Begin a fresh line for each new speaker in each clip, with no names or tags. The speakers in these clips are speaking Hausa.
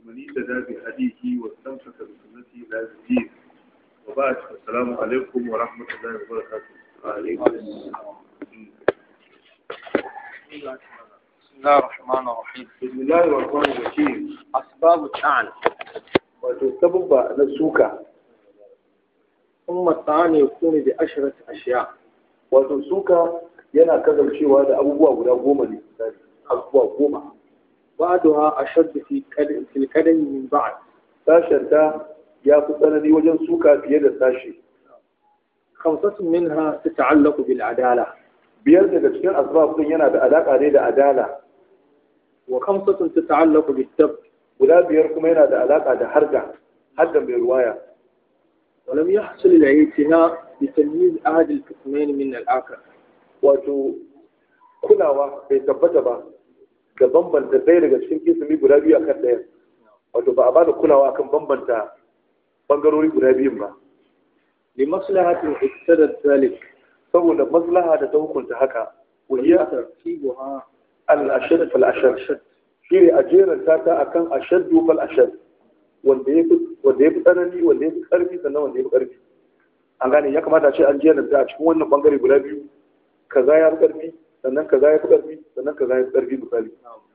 ومن اهتدى بهديه واستمسك بسنته الى الدين وبعد السلام عليكم ورحمه الله وبركاته وعليكم السلام
بسم الله الرحمن الرحيم
بسم الله الرحمن الرحيم
أسباب الطعن
wato sabubba na suka
ثم الطعن يكون بعشرة أشياء
wato suka yana kasancewa da abubuwa guda goma ne misali abubuwa goma
بعضها أشد في كد- في الكدن من بعض
sashen ta ya fi tsanani wajen suka fiye da sashi
خمسة منها تتعلق بالعدالة
biyar daga cikin asbab din yana da alaka ne da adala
وخمسة تتعلق بالثبت
guda biyar kuma yana da alaka da harda hadda mai ruwaya
ولم يحصل الاعتناء بتمييز أحد القسمين من الآخر
wato kulawa bai tabbata ba da bambanta ɗaya daga cikin kisimi guda biyu akan ɗaya wato ba a ba da kulawa akan bambanta bangarori guda biyun ba
لمصلحة اقتضت ذلك
saboda maslaha da ta hukunta haka wahiya
ترتيبها
al-ashad fal ashad shine a jeranta ta akan ashaddu fal ashad wanda yafi wanda yafi tsanani wanda yafi karfi sannan wanda yafi karfi an gane ya kamata a ce an jeranta a cikin wannan bangare guda biyu kaza ya fi karfi sannan kaza ya fi karfi sannan kaza ya fi karfi misali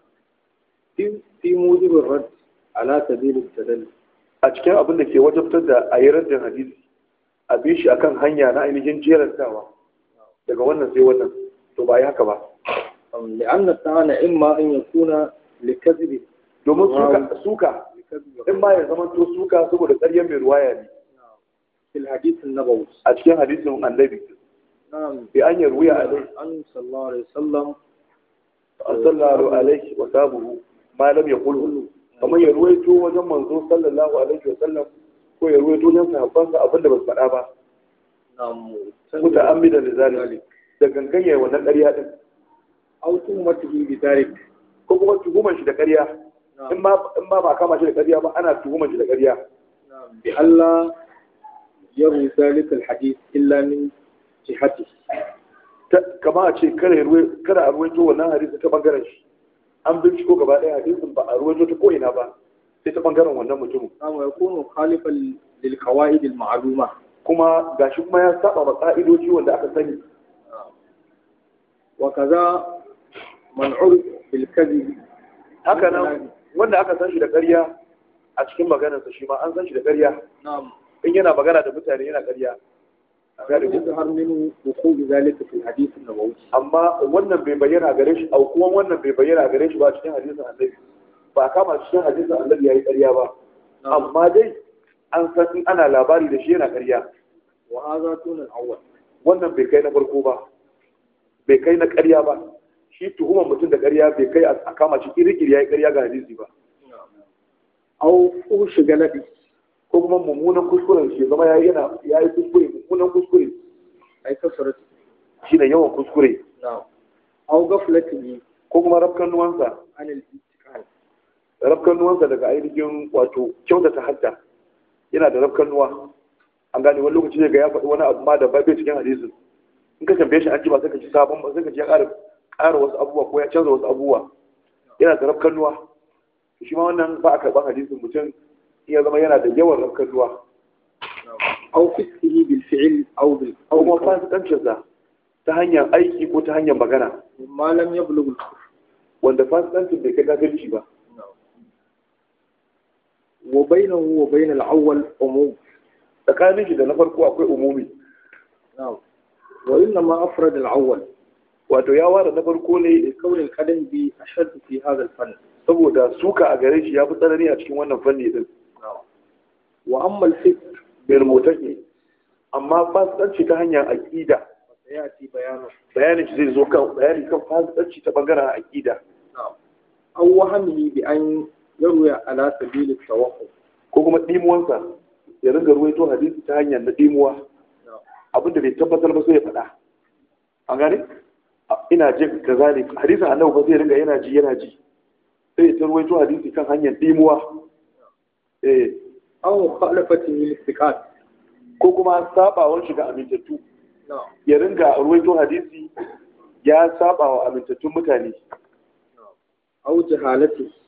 في في موجب الرد على سبيل التدلل
a cikin abin da ke wajabtar da a yi raddin hadisi a bi shi akan hanya na ainihin jerantawa daga wannan sai wannan to ba yi haka ba
لأن الطعن إما أن يكون لكذب
domin suka suka
لكذب
in ma ya zama to suka saboda ƙaryar mai ruwaya ne
في الحديث النبوي
a cikin hadisin annabi
نعم
bi an yarwiya alaihi
عن صلى الله عليه وسلم
sallallahu alaihi wa sabuhu ma lam yaqul kamar ya ruwaito wajen manzo sallallahu alaihi wa sallam ko ya ruwaito wajen sahabbansa abinda ba su faɗa ba
نعم
muta'ammidan lizalik da ganganye wannan ƙarya din
أو تهمته بذلك
ko kuma tuhuman shi da ƙarya in
نعم
ma in ma ba kama shi da ƙarya ba ana tuhuman shi da ƙarya
نعم بألا يروي ذلك الحديث إلا من جهته
Ta- kama a ce kada ya ruwai- kada a ruwaito wannan hadisi ta bangaren shi an binciko gaba ɗaya hadisin ba a ruwaito ta ko'ina ba sai ta bangaren wannan mutumin
نعم ويكون مخالفا للقواعد المعلومة
kuma gashi kuma ya saba ma ka'idoji wanda aka sani
وكذا من عرف بالكذب
haka nan wanda aka san shi da ƙarya a cikin maganarsa shi ma an san shi da ƙarya
نعم
in yana magana da mutane yana ƙarya A gane ku?
يظهر منه وقوع ذلك في الحديث النبوي
amma wannan bai bayyana gare shi au kuma wannan bai bayyana gare shi ba cikin hadisin annabi ba a kama shi cikin hadisin annabi yayi ƙarya ba amma dai an san in ana labari da shi yana ƙarya
وهذا دون الأول
wannan bai kai na farko ba bai kai na ƙarya ba shi tuhumar mutum da ƙarya bai kai a kama shi kirkiri yayi ƙarya ga hadisi ba
أو فوش غلبي
ko kuma mummunan kuskuren shi zama yayi yana yayi kuskure mummunan kuskure
أي كثرة
shine yawan kuskure
نعم أو غفلته
ko kuma rafkan nuwansa
عن الانتقال
rafkan nuwansa daga ainihin wato kyautata hadda yana da rafkan nuwa an gane wani lokaci zai ga ya faɗi wani abu ma da bai cikin hadisin in ka tambaye shi an ji ba sai ka ci sabon ba sai ka ji ya ƙara ƙara wasu abubuwa ko ya canza wasu abubuwa yana da rafkan nuwa shi ma wannan ba a karɓar hadisin mutum in ya zama yana da yawan rafkan nuwa
أو فسقه بالفعل أو بال
ko
أو
kuma
بالقول
fasikancinsa ta hanyar aiki ko ta hanyar magana
ما لم يبلغ الكفر
wanda fasikancin bai kai kafirci ba
وبينه وبين الأول عموم
tsakanin shi da na farko akwai umumi
نعم وإنما أفرد الأول
wato ya ware na farko ne
لكون القدم بي أشد في هذا الفن
saboda suka a gare shi ya fi tsanani a cikin wannan fanni din
وأما الفسق
bai motake amma fasikanci ta hanyar aƙida
فسيأتي بيانه
bayanin shi zai zo kan bayani kan fasikanci ta bangaren aƙida
نعم أو وهمه بأن يروي على سبيل التوقف
ko kuma ɗimuwansa ya ringa ruwaito hadisi ta hanyar na ɗimuwa
نعم
abinda bai tabbatar ba sai ya faɗa an gane ina jin kaza ne hadisin annabi ba zai ringa yana ji yana ji sai ya ta ruwaito hadisi kan hanyar ɗimuwa eh
أو مخالفته للثقات
ko kuma sabawan shiga amintattu
نعم
ya ringa ruwaito hadisi ya saba wa amintattun mutane
أو جهالته